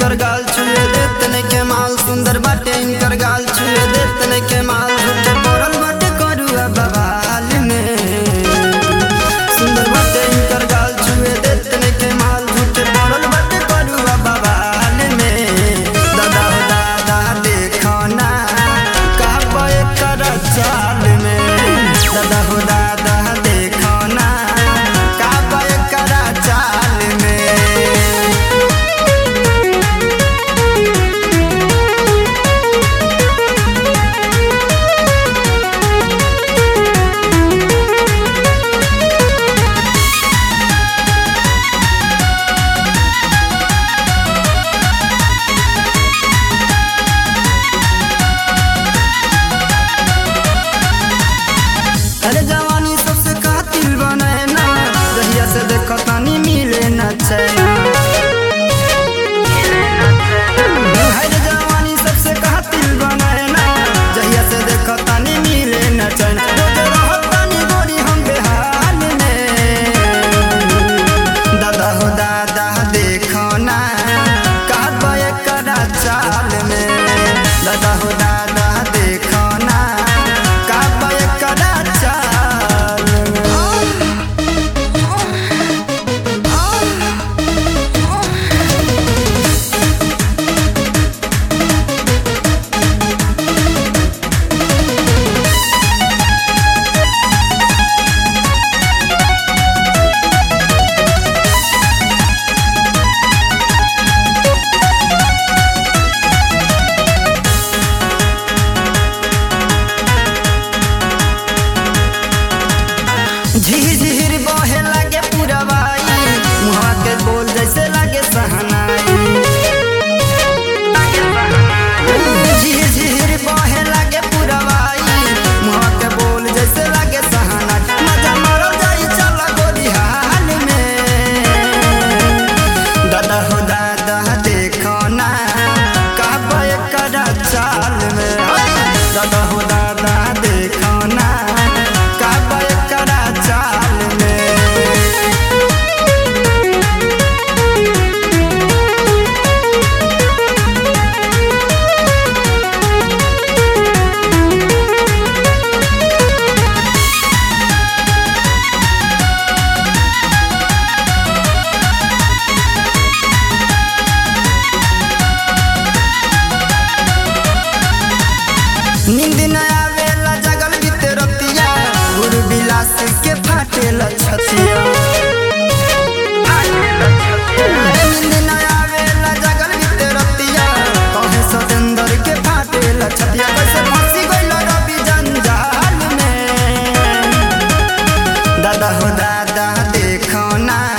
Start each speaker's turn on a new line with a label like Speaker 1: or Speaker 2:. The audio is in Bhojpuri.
Speaker 1: इनकर गाल छुए देत ने के माल सुंदर बाटे इनकर गाल छुए देत ने के माल झूठे पड़ल बाटे करुआ बवाल में सुंदर बाटे इनकर गाल छुए देत ने के माल झूठे पड़ल बाटे करुआ बवाल में दादा हो दादा देखो ना का पाए कर चाल में दादा हो दादा देखो ना का पाए कर चाल में अरे जवानी सबसे कातिल बने ना जहिया से देखो तानी मिले न चैना अरे जवानी सबसे कातिल बने ना जहिया से देखो तानी मिले न चैना रोज रहत तानी गोरी हम बेहाल में दादा हो दादा देखो ना का बय करा चाल में दादा हो दादा देखो ना का बय करा चाल में झिझिर बहे लागे पुरवाई मुहा के बोल जैसे लागे सहनाई झिझिर बहे लागे पुरवाई मुहा के बोल जैसे लागे सहनाई मजा मारो जाई चल गोरी हाल में दादा हो दादा देखो ना का बय करा चाल में दादा हो दादा देखो ना का बय करा चाल में नींद न आवेला जगल बीते रतिया गुरु बिलास के फाटेला छतिया नींद न आवेला जगल बीते रतिया कहे सतेंदर के फाटेला छतिया कैसे फंसी गइल रवि जंजाल में दादा हो दादा देखो ना